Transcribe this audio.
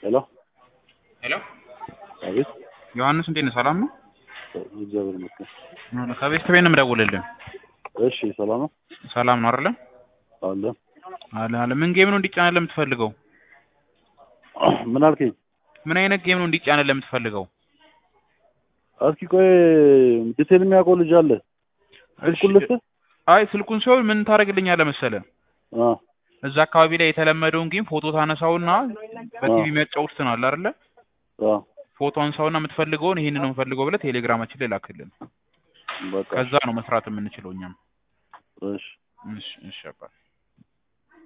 ሄሎ ሄሎ አቤት ዮሐንስ እንዴት ነህ? ሰላም ነው? እግዚአብሔር ይመስገን። ከቤት ቤት ነው የምደውልልህ። እሺ ሰላም ነው ሰላም ነው አይደለ? አለ አለ አለ። ምን ጌም ነው እንዲጫነልህ የምትፈልገው? ምን አልከኝ? ምን አይነት ጌም ነው እንዲጫነልህ የምትፈልገው? እስኪ ቆይ ዲቴል የሚያውቀው ልጅ አለ ስልኩን ልስጥህ? አይ ስልኩን ሲሆን ምን ታደርግልኛለህ መሰለህ? አ እዛ አካባቢ ላይ የተለመደውን ጌም ፎቶ ታነሳውና በቲቪ የሚያጫውቱት ነው አለ አይደለ? አ ፎቶ አንሳውና የምትፈልገውን ይሄንን ነው የምፈልገው ብለህ ቴሌግራማችን ላይ ላክልን። በቃ ከዛ ነው መስራት የምንችለው እኛም። እሺ እሺ እሺ አባ